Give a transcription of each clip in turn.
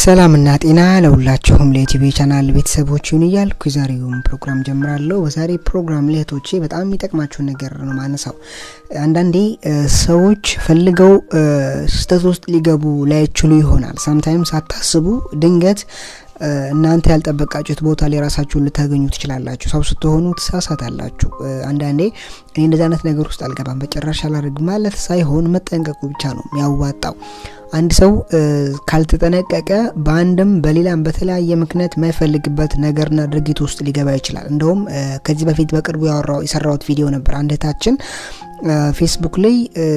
ሰላምና ጤና ለሁላችሁም ለዩቲዩብ ቻናል ቤተሰቦች ይሁን እያልኩ የዛሬውን ፕሮግራም ጀምራለሁ። በዛሬ ፕሮግራም ላይ እህቶቼ በጣም የሚጠቅማችሁን ነገር ነው ማነሳው። አንዳንዴ ሰዎች ፈልገው ስህተት ውስጥ ሊገቡ ላይችሉ ይሆናል። ሳምታይም ሳታስቡ ድንገት እናንተ ያልጠበቃችሁት ቦታ ላይ ራሳችሁን ልታገኙ ትችላላችሁ። ሰው ስትሆኑ ትሳሳታላችሁ። አንዳንዴ እኔ እንደዚህ አይነት ነገር ውስጥ አልገባም በጭራሽ አላደርግ ማለት ሳይሆን መጠንቀቁ ብቻ ነው የሚያዋጣው። አንድ ሰው ካልተጠነቀቀ በአንድም በሌላም በተለያየ ምክንያት የማይፈልግበት ነገርና ድርጊት ውስጥ ሊገባ ይችላል። እንደውም ከዚህ በፊት በቅርቡ ያወራው የሰራሁት ቪዲዮ ነበር። አንድ እህታችን ፌስቡክ ላይ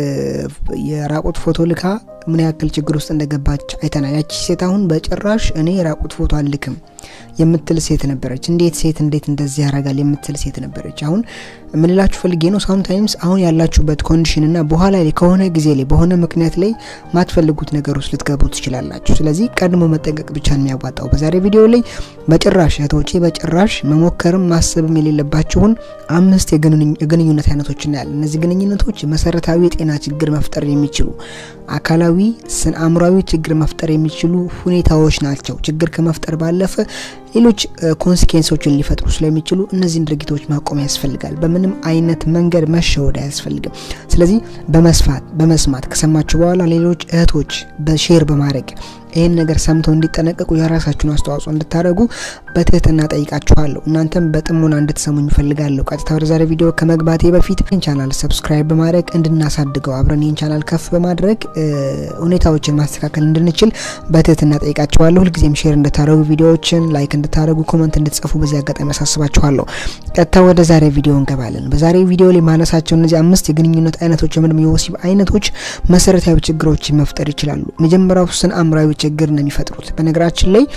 የራቁት ፎቶ ልካ ምን ያክል ችግር ውስጥ እንደገባች አይተናል። ያቺ ሴት አሁን በጭራሽ እኔ የራቁት ፎቶ አልክም የምትል ሴት ነበረች። እንዴት ሴት እንዴት እንደዚህ ያደርጋል የምትል ሴት ነበረች። አሁን ምንላችሁ ፈልጌ ነው ሳምታይምስ አሁን ያላችሁበት ኮንዲሽን እና በኋላ ላይ ከሆነ ጊዜ ላይ በሆነ ምክንያት ላይ ማትፈልጉት ነገር ውስጥ ልትገቡ ትችላላችሁ። ስለዚህ ቀድሞ መጠንቀቅ ብቻ ነው የሚያዋጣው። በዛሬ ቪዲዮ ላይ በጭራሽ እህቶቼ በጭራሽ መሞከርም ማሰብም የሌለባችሁን አምስት የግንኙነት አይነቶች እናያለን። እነዚህ ግንኙነቶች መሰረታዊ የጤና ችግር መፍጠር የሚችሉ አካላዊ ስነ አእምሯዊ ችግር መፍጠር የሚችሉ ሁኔታዎች ናቸው። ችግር ከመፍጠር ባለፈ ሌሎች ኮንሲኬንሶችን ሊፈጥሩ ስለሚችሉ እነዚህን ድርጊቶች ማቆም ያስፈልጋል። በምንም አይነት መንገድ መሸወድ አያስፈልግም። ስለዚህ በመስፋት በመስማት ከሰማችሁ በኋላ ሌሎች እህቶች በሼር በማድረግ ይህን ነገር ሰምተው እንዲጠነቀቁ የራሳችሁን አስተዋጽኦ እንድታደርጉ በትህትና ጠይቃችኋለሁ። እናንተም በጥሞና እንድትሰሙኝ እፈልጋለሁ። ቀጥታ ወደ ዛሬ ቪዲዮ ከመግባቴ በፊት ይህን ቻናል ሰብስክራይብ በማድረግ እንድናሳድገው አብረን ይህን ቻናል ከፍ በማድረግ ሁኔታዎችን ማስተካከል እንድንችል በትህትና ጠይቃችኋለሁ። ሁልጊዜም ሼር እንድታደርጉ ቪዲዮዎችን ላይክ እንድታደርጉ ኮመንት እንድትጽፉ በዚህ አጋጣሚ ያሳስባችኋለሁ። ቀጥታ ወደ ዛሬ ቪዲዮ እንገባለን። በዛሬ ቪዲዮ ላይ ማነሳቸው እነዚህ አምስት የግንኙነት አይነቶች ወይም የወሲብ አይነቶች መሰረታዊ ችግሮችን መፍጠር ይችላሉ። መጀመሪያው ስነ አእምሯዊ ችግር ነው የሚፈጥሩት። በነገራችን ላይ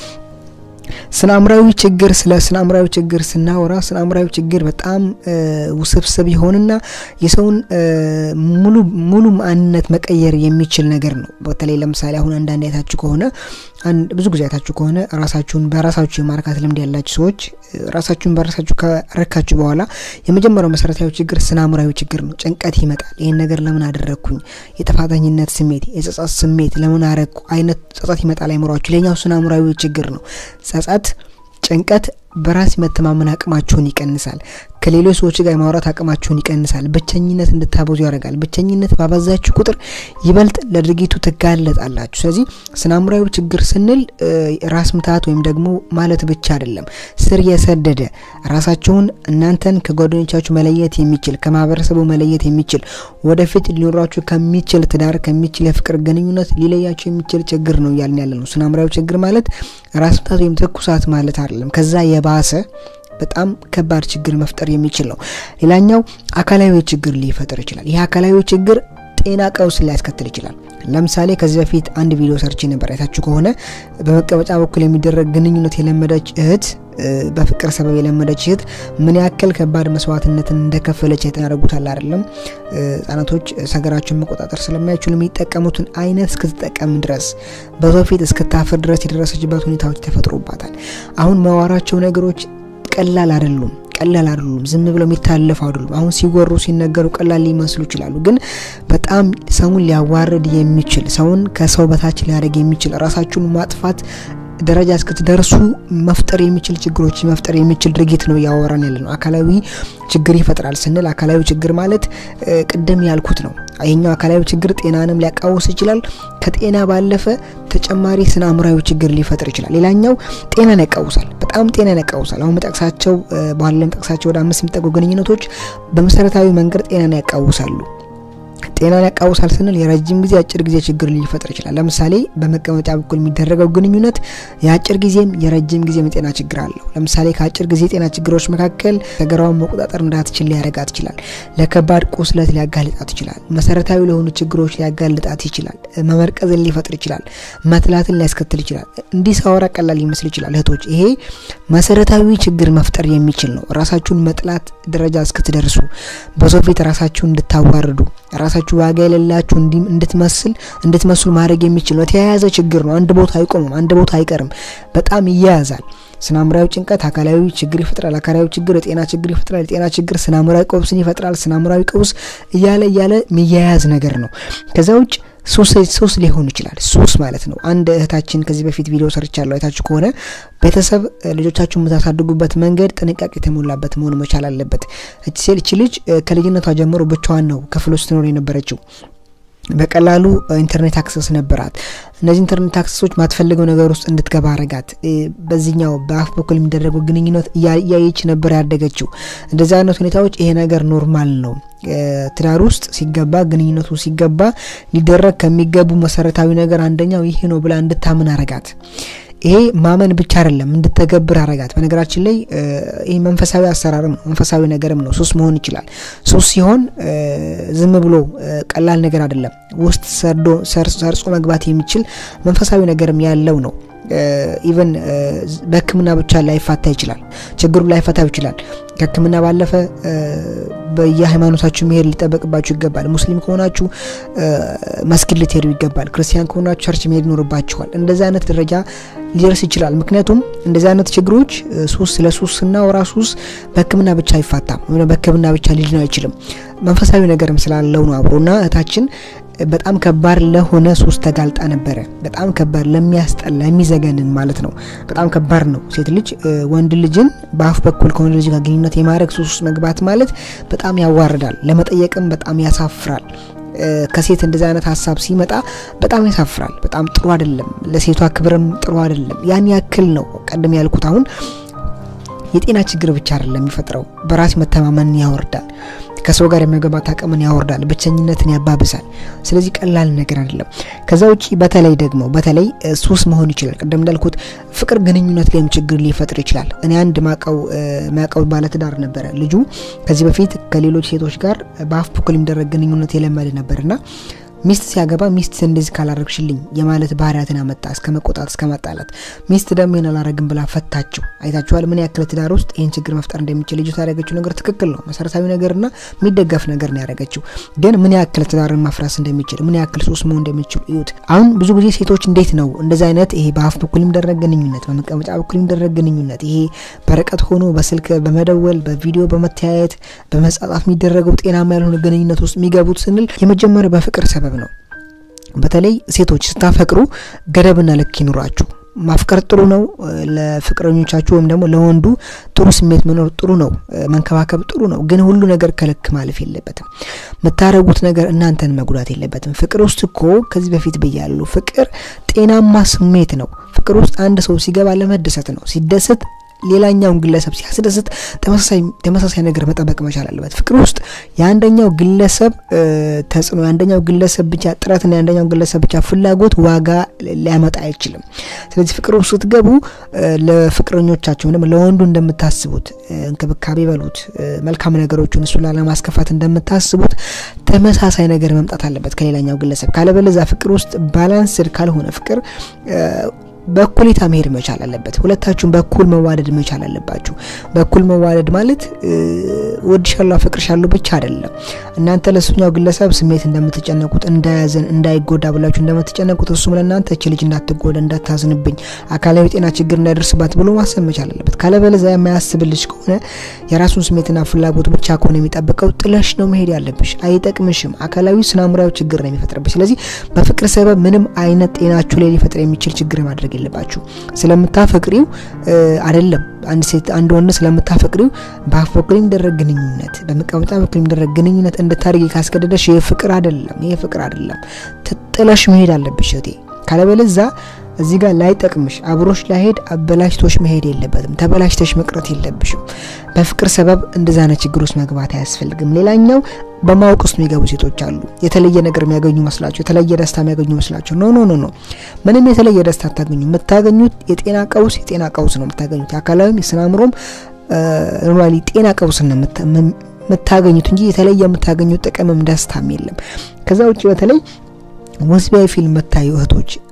ስነ አእምሯዊ ችግር ስለ ስነ አእምሯዊ ችግር ስናወራ ስነ አእምሯዊ ችግር በጣም ውስብስብ የሆንና የሰውን ሙሉ ሙሉ ማንነት መቀየር የሚችል ነገር ነው። በተለይ ለምሳሌ አሁን አንዳንድ አይታችሁ ከሆነ ብዙ ጊዜ አይታችሁ ከሆነ ራሳችሁን በራሳችሁ የማርካት ልምድ ያላችሁ ሰዎች ራሳችሁን በራሳችሁ ከረካችሁ በኋላ የመጀመሪያው መሰረታዊ ችግር ስነ አእምሯዊ ችግር ነው። ጭንቀት ይመጣል። ይህን ነገር ለምን አደረግኩኝ፣ የጥፋተኝነት ስሜት፣ የጸጸት ስሜት ለምን አረግኩ አይነት ጸጸት ይመጣል አይምሯችሁ። ሌላኛው ስነ አእምሯዊ ችግር ነው። ጸጸት፣ ጭንቀት በራስ መተማመን አቅማችሁን ይቀንሳል። ከሌሎች ሰዎች ጋር የማውራት አቅማችሁን ይቀንሳል። ብቸኝነት እንድታበዙ ያደርጋል። ብቸኝነት ባበዛችሁ ቁጥር ይበልጥ ለድርጊቱ ትጋለጣላችሁ። ስለዚህ ስነ አእምሯዊ ችግር ስንል ራስ ምታት ወይም ደግሞ ማለት ብቻ አይደለም። ስር የሰደደ ራሳችሁን እናንተን ከጓደኞቻችሁ መለየት የሚችል ከማህበረሰቡ መለየት የሚችል ወደፊት ሊኖራችሁ ከሚችል ትዳር ከሚችል የፍቅር ግንኙነት ሊለያችሁ የሚችል ችግር ነው እያልን ያለ ነው። ስነ አእምሯዊ ችግር ማለት ራስ ምታት ወይም ትኩሳት ማለት አይደለም። ከዛ የባሰ በጣም ከባድ ችግር መፍጠር የሚችል ነው። ሌላኛው አካላዊ ችግር ሊፈጥር ይችላል። ይህ አካላዊ ችግር ጤና ቀውስ ሊያስከትል ይችላል። ለምሳሌ ከዚህ በፊት አንድ ቪዲዮ ሰርች ነበር አይታችሁ ከሆነ በመቀመጫ በኩል የሚደረግ ግንኙነት የለመደች እህት በፍቅር ሰበብ የለመደች እህት ምን ያክል ከባድ መስዋዕትነትን እንደከፈለች ያደረጉታል አይደለም። ህጻናቶች ሰገራቸውን መቆጣጠር ስለማይችሉ የሚጠቀሙትን አይነት እስክትጠቀም ድረስ በሰው ፊት እስክታፍር ድረስ የደረሰችበት ሁኔታዎች ተፈጥሮባታል። አሁን መዋራቸው ነገሮች ቀላል አይደሉም ቀላል አይደሉም። ዝም ብለው የሚታለፉ አይደሉም። አሁን ሲወሩ ሲነገሩ ቀላል ሊመስሉ ይችላሉ፣ ግን በጣም ሰውን ሊያዋርድ የሚችል ሰውን ከሰው በታች ሊያደርግ የሚችል ራሳችሁን ማጥፋት ደረጃ እስክትደርሱ መፍጠር የሚችል ችግሮች መፍጠር የሚችል ድርጊት ነው እያወራን ያለ ነው። አካላዊ ችግር ይፈጥራል ስንል አካላዊ ችግር ማለት ቅድም ያልኩት ነው። ይሄኛው አካላዊ ችግር ጤናንም ሊያቃውስ ይችላል። ከጤና ባለፈ ተጨማሪ ስነ አእምሯዊ ችግር ሊፈጥር ይችላል። ሌላኛው ጤናን ያቃውሳል። በጣም ጤናን ያቃውሳል። አሁን መጠቅሳቸው በኋላ ጠቅሳቸው ወደ አምስት የሚጠጉ ግንኙነቶች በመሰረታዊ መንገድ ጤናን ያቃውሳሉ። ጤናን ያቃውሳል ስንል የረጅም ጊዜ አጭር ጊዜ ችግር ሊፈጥር ይችላል። ለምሳሌ በመቀመጫ በኩል የሚደረገው ግንኙነት የአጭር ጊዜም የረጅም ጊዜም የጤና ችግር አለው። ለምሳሌ ከአጭር ጊዜ የጤና ችግሮች መካከል ሰገራውን መቆጣጠር እንዳትችል ሊያረጋት ይችላል። ለከባድ ቁስለት ሊያጋልጣት ይችላል። መሰረታዊ ለሆኑ ችግሮች ሊያጋልጣት ይችላል። መመርቀዝን ሊፈጥር ይችላል። መትላትን ሊያስከትል ይችላል። እንዲህ ሳወራ ቀላል ሊመስል ይችላል እህቶች፣ ይሄ መሰረታዊ ችግር መፍጠር የሚችል ነው። ራሳችሁን መጥላት ደረጃ እስክትደርሱ በሰው ፊት ራሳችሁን እንድታዋርዱ ራሳችሁ ዋጋ የሌላችሁ እንድትመስል እንድትመስሉ ማድረግ የሚችል ነው። የተያያዘ ችግር ነው። አንድ ቦታ አይቆምም፣ አንድ ቦታ አይቀርም፣ በጣም ይያያዛል። ስነ አእምሯዊ ጭንቀት አካላዊ ችግር ይፈጥራል። አካላዊ ችግር የጤና ችግር ይፈጥራል። የጤና ችግር ስነ አእምሯዊ ቀውስን ይፈጥራል። ስነ አእምሯዊ ቀውስ እያለ እያለ የሚያያዝ ነገር ነው። ከዛ ውጭ ሱስ ሊሆን ይችላል። ሱስ ማለት ነው። አንድ እህታችን ከዚህ በፊት ቪዲዮ ሰርቻለሁ አይታችሁ ከሆነ ቤተሰብ ልጆቻችሁን የምታሳድጉበት መንገድ ጥንቃቄ የተሞላበት መሆን መቻል አለበት። እቺ ልጅ ከልጅነቷ ጀምሮ ብቻዋን ነው ክፍል ውስጥ ትኖር የነበረችው። በቀላሉ ኢንተርኔት አክሰስ ነበራት። እነዚህ ኢንተርኔት አክሰሶች ማትፈልገው ነገር ውስጥ እንድትገባ አረጋት። በዚህኛው በአፍ በኩል የሚደረገው ግንኙነት እያየች ነበር ያደገችው። እንደዚህ አይነት ሁኔታዎች ይሄ ነገር ኖርማል ነው። ትዳር ውስጥ ሲገባ ግንኙነቱ ሲገባ ሊደረግ ከሚገቡ መሰረታዊ ነገር አንደኛው ይሄ ነው ብላ እንድታምን አረጋት። ይሄ ማመን ብቻ አይደለም እንድተገብር አረጋት። በነገራችን ላይ ይህ መንፈሳዊ አሰራርም ነው፣ መንፈሳዊ ነገርም ነው። ሱስ መሆን ይችላል። ሱስ ሲሆን ዝም ብሎ ቀላል ነገር አይደለም። ውስጥ ሰርጾ መግባት የሚችል መንፈሳዊ ነገርም ያለው ነው። ኢቨን በሕክምና ብቻ ላይፋታ ይችላል። ችግሩ ላይፈታ ይችላል። ከሕክምና ባለፈ በየሃይማኖታችሁ መሄድ ሊጠበቅባችሁ ይገባል። ሙስሊም ከሆናችሁ መስጊድ ልትሄዱ ይገባል። ክርስቲያን ከሆናችሁ ቸርች መሄድ ይኖርባችኋል። እንደዚህ አይነት ደረጃ ሊደርስ ይችላል። ምክንያቱም እንደዚህ አይነት ችግሮች ሱስ ስለ ሱስ ስናወራ ሱስ በሕክምና ብቻ አይፋታም ወይ በሕክምና ብቻ ሊድን አይችልም። መንፈሳዊ ነገርም ስላለው ነው አብሮና እህታችን በጣም ከባድ ለሆነ ሱስ ተጋልጣ ነበረ። በጣም ከባድ ለሚያስጠላ የሚዘገንን ማለት ነው። በጣም ከባድ ነው። ሴት ልጅ ወንድ ልጅን በአፍ በኩል ከወንድ ልጅ ጋር ግንኙነት የማድረግ ሱስ ውስጥ መግባት ማለት በጣም ያዋርዳል፣ ለመጠየቅም በጣም ያሳፍራል። ከሴት እንደዚህ አይነት ሀሳብ ሲመጣ በጣም ያሳፍራል። በጣም ጥሩ አይደለም። ለሴቷ ክብርም ጥሩ አይደለም። ያን ያክል ነው ቀደም ያልኩት። አሁን የጤና ችግር ብቻ አይደለም የሚፈጥረው፣ በራስ መተማመንን ያወርዳል። ከሰው ጋር የመግባባት አቅምን ያወርዳል። ብቸኝነትን ያባብሳል። ስለዚህ ቀላል ነገር አይደለም። ከዛ ውጪ በተለይ ደግሞ በተለይ ሱስ መሆን ይችላል። ቅድም እንዳልኩት ፍቅር ግንኙነት ላይም ችግር ሊፈጥር ይችላል። እኔ አንድ ማቀው ማቀው ባለትዳር ነበረ። ልጁ ከዚህ በፊት ከሌሎች ሴቶች ጋር በአፍ በኩል የሚደረግ ግንኙነት የለመደ ነበርና ሚስት ሲያገባ ሚስት እንደዚህ ካላረግሽልኝ የማለት ባህሪያትን አመጣ፣ እስከ መቆጣት፣ እስከ ማጣላት። ሚስት ደግሞ ይህን አላረግም ብላ ፈታችው። አይታችኋል ምን ያክል ትዳር ውስጥ ይህን ችግር መፍጠር እንደሚችል። ልጅቷ ያደረገችው ነገር ትክክል ነው፣ መሰረታዊ ነገርና የሚደገፍ ነገር ነው ያደረገችው። ግን ምን ያክል ትዳርን ማፍረስ እንደሚችል፣ ምን ያክል ሱስ መሆን እንደሚችል እዩት። አሁን ብዙ ጊዜ ሴቶች እንዴት ነው እንደዚህ አይነት ይሄ በአፍ በኩል የሚደረግ ግንኙነት፣ በመቀመጫ በኩል የሚደረግ ግንኙነት፣ ይሄ በርቀት ሆኖ በስልክ በመደወል በቪዲዮ በመተያየት በመጻጻፍ የሚደረገው ጤናማ ያልሆነ ግንኙነት ውስጥ የሚገቡት ስንል የመጀመሪያው በፍቅር ሰበብ ነው። በተለይ ሴቶች ስታፈቅሩ ገደብና ልክ ይኑራችሁ። ማፍቀር ጥሩ ነው። ለፍቅረኞቻችሁ ወይም ደግሞ ለወንዱ ጥሩ ስሜት መኖር ጥሩ ነው። መንከባከብ ጥሩ ነው። ግን ሁሉ ነገር ከልክ ማለፍ የለበትም። የምታደርጉት ነገር እናንተን መጉዳት የለበትም። ፍቅር ውስጥ እኮ ከዚህ በፊት ብያለሁ፣ ፍቅር ጤናማ ስሜት ነው። ፍቅር ውስጥ አንድ ሰው ሲገባ ለመደሰት ነው። ሲደሰት ሌላኛውን ግለሰብ ሲያስደስት ተመሳሳይ ነገር መጠበቅ መቻል አለበት። ፍቅር ውስጥ የአንደኛው ግለሰብ ተጽዕኖ፣ የአንደኛው ግለሰብ ብቻ ጥረትና የአንደኛው ግለሰብ ብቻ ፍላጎት ዋጋ ሊያመጣ አይችልም። ስለዚህ ፍቅር ውስጥ ስትገቡ ለፍቅረኞቻቸው ደግሞ ለወንዱ እንደምታስቡት እንክብካቤ በሉት መልካም ነገሮችን እሱ ላለማስከፋት እንደምታስቡት ተመሳሳይ ነገር መምጣት አለበት ከሌላኛው ግለሰብ። ካለበለዛ ፍቅር ውስጥ ባላንስድ ካልሆነ ፍቅር በእኩሌታ መሄድ መቻል አለበት። ሁለታችሁም በኩል መዋደድ መቻል አለባችሁ። በኩል መዋደድ ማለት ወድሻለሁ፣ አፈቅርሻለሁ ብቻ አይደለም። እናንተ ለሱኛው ግለሰብ ስሜት እንደምትጨነቁት እንዳያዘን፣ እንዳይጎዳ ብላችሁ እንደምትጨነቁት እሱም ለእናንተ እች ልጅ እንዳትጎዳ፣ እንዳታዝንብኝ፣ አካላዊ ጤና ችግር እንዳይደርስባት ብሎ ማሰብ መቻል አለበት። ካለበለዚያ የማያስብልሽ ከሆነ የራሱን ስሜትና ፍላጎት ብቻ ከሆነ የሚጠብቀው ጥለሽ ነው መሄድ ያለብሽ። አይጠቅምሽም። አካላዊ ስናምራዊ ችግር ነው የሚፈጥርብሽ። ስለዚህ በፍቅር ሰበብ ምንም አይነት ጤናችሁ ላይ ሊፈጥር የሚችል ችግር ማድረግ የለባችሁ። ስለምታፈቅሪው አይደለም አንድ ሴት አንድ ወንድ ስለምታፈቅሪው በአፍ በኩል የሚደረግ ግንኙነት በመቀመጫ በኩል የሚደረግ ግንኙነት እንድታደርጊ ካስገደደሽ ይህ ፍቅር አይደለም። ይህ ፍቅር አይደለም። ጥለሽ መሄድ አለብሽ እህቴ። ካለበለዛ እዚህ ጋር ላይጠቅምሽ አብሮሽ ላይሄድ አበላሽቶሽ መሄድ የለበትም። ተበላሽተሽ መቅረት የለብሽም። በፍቅር ሰበብ እንደዛ አይነት ችግር ውስጥ መግባት አያስፈልግም። ሌላኛው በማወቅ ውስጥ የሚገቡ ሴቶች አሉ። የተለየ ነገር የሚያገኙ መስላቸው፣ የተለየ ደስታ የሚያገኙ መስላቸው። ኖ ኖ ኖ ኖ፣ ምንም የተለየ ደስታ አታገኙ። የምታገኙት የጤና ቀውስ የጤና ቀውስ ነው የምታገኙት። የአካላዊም የስነ አእምሮም ኖርማሊ ጤና ቀውስ ነው የምታገኙት እንጂ የተለየ የምታገኙት ጥቅምም ደስታም የለም። ከዛ ውጭ በተለይ ወሲባዊ ፊልም የምታዩ እህቶች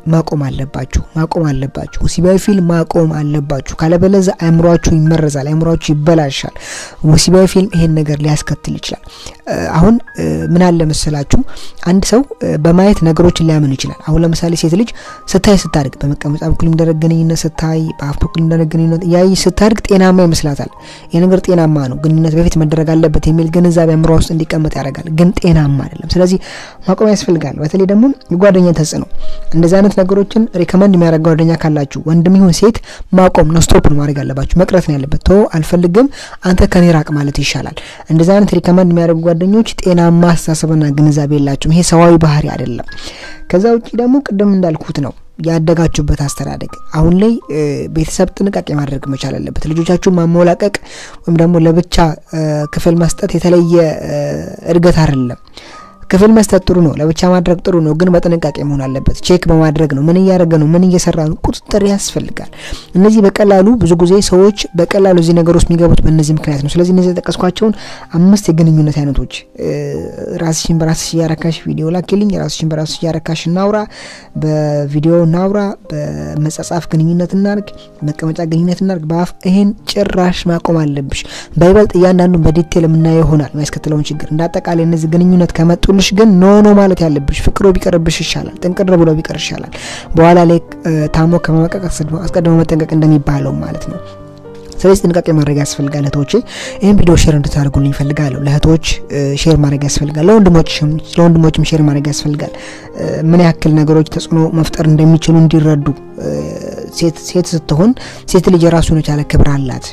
ማቆም አለባችሁ ማቆም አለባችሁ። ወሲባዊ ፊልም ማቆም አለባችሁ። ካለበለዚያ አእምሯችሁ ይመረዛል፣ አእምሯችሁ ይበላሻል። ወሲባዊ ፊልም ይሄን ነገር ሊያስከትል ይችላል። አሁን ምን አለ መሰላችሁ አንድ ሰው በማየት ነገሮችን ሊያምን ይችላል። አሁን ለምሳሌ ሴት ልጅ ስታይ ስታድግ በመቀመጫ በኩል የሚደረግ ግንኙነት ስታይ፣ በአፍ በኩል የሚደረግ ግንኙነት ያይ ስታድግ ጤናማ ይመስላታል። ይህ ነገር ጤናማ ነው፣ ግንኙነት በፊት መደረግ አለበት የሚል ግንዛቤ አእምሯ ውስጥ እንዲቀመጥ ያደርጋል። ግን ጤናማ አይደለም። ስለዚህ ማቆም ያስፈልጋል። በተለይ ደግሞ የጓደኛ ተጽዕኖ እንደዚህ አይነት ነገሮችን ሪከመንድ የሚያደርግ ጓደኛ ካላችሁ ወንድም ይሁን ሴት ማቆም ነው፣ ስቶፕ ነው ማድረግ ያለባችሁ። መቅረት ነው ያለበት። ቶ አልፈልግም፣ አንተ ከኔ ራቅ ማለት ይሻላል። እንደዚህ አይነት ሪከመንድ የሚያደርጉ ጓደኞች ጤናማ አስተሳሰብና ግንዛቤ የላችሁም። ይሄ ሰዋዊ ባህሪ አይደለም። ከዛ ውጭ ደግሞ ቅድም እንዳልኩት ነው ያደጋችሁበት አስተዳደግ። አሁን ላይ ቤተሰብ ጥንቃቄ ማድረግ መቻል አለበት። ልጆቻችሁን ማሞላቀቅ ወይም ደግሞ ለብቻ ክፍል መስጠት የተለየ እድገት አይደለም። ክፍል መስጠት ጥሩ ነው፣ ለብቻ ማድረግ ጥሩ ነው፣ ግን በጥንቃቄ መሆን አለበት። ቼክ በማድረግ ነው። ምን እያደረገ ነው? ምን እየሰራ ነው? ቁጥጥር ያስፈልጋል። እነዚህ በቀላሉ ብዙ ጊዜ ሰዎች በቀላሉ እዚህ ነገር ውስጥ የሚገቡት በእነዚህ ምክንያት ነው። ስለዚህ እነዚህ የጠቀስኳቸውን አምስት የግንኙነት አይነቶች ራስሽን በራስሽ እያረካሽ ቪዲዮ ላኪልኝ፣ ራስሽን በራስሽ እያረካሽ እናውራ፣ በቪዲዮ እናውራ፣ በመጻጻፍ ግንኙነት እናርግ፣ መቀመጫ ግንኙነት እናርግ፣ በአፍ ይሄን ጭራሽ ማቆም አለብሽ። በይበልጥ እያንዳንዱን በዲቴል የምናየው ይሆናል የሚያስከትለውን ችግር። እንደ አጠቃላይ እነዚህ ግንኙነት ከመጡ ልሽ ግን ኖ ኖ ማለት ያለብሽ ፍቅሮ ቢቀርብሽ ይሻላል። ጥንቅር ብሎ ቢቀር ይሻላል። በኋላ ላይ ታሞ ከመመቀቅ አስቀድሞ መጠንቀቅ እንደሚባለው ማለት ነው። ስለዚህ ጥንቃቄ ማድረግ ያስፈልጋል። እህቶቼ ይህን ቪዲዮ ሼር እንድታደርጉልኝ ይፈልጋለሁ። ለእህቶች ሼር ማድረግ ያስፈልጋል። ለወንድሞችም ሼር ማድረግ ያስፈልጋል። ምን ያክል ነገሮች ተጽዕኖ መፍጠር እንደሚችሉ እንዲረዱ። ሴት ስትሆን ሴት ልጅ የራሱን የቻለ ክብር አላት።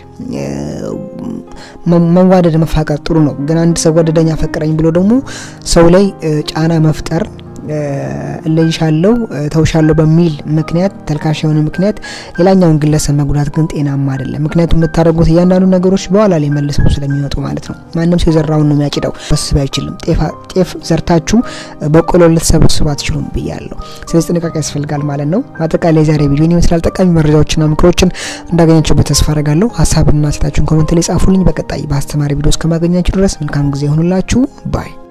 መዋደድ መፋቀር ጥሩ ነው። ግን አንድ ሰው ወደደኝ አፈቅረኝ ብሎ ደግሞ ሰው ላይ ጫና መፍጠር እለይሻለሁ ተውሻለሁ በሚል ምክንያት ተልካሽ የሆነ ምክንያት ሌላኛውን ግለሰብ መጉዳት ግን ጤናማ አይደለም። ምክንያቱም የምታደርጉት እያንዳንዱ ነገሮች በኋላ ላይ መልሰው ስለሚመጡ ማለት ነው። ማንም ሰው የዘራውን ነው የሚያጭደው። ሰብስብ አይችልም። ጤፍ ዘርታችሁ በቆሎ ልትሰበስቡ አትችሉም ብያለሁ። ስለዚህ ጥንቃቄ ያስፈልጋል ማለት ነው። አጠቃላይ ዛሬ ቪዲዮ ይመስላል። ጠቃሚ መረጃዎችና ምክሮችን እንዳገኛችሁበት ተስፋ አደርጋለሁ። ሀሳብና ሴታችሁን ኮመንት ላይ ጻፉልኝ። በቀጣይ በአስተማሪ ቪዲዮ እስከማገኛችሁ ድረስ መልካም ጊዜ ይሆኑላችሁ ባይ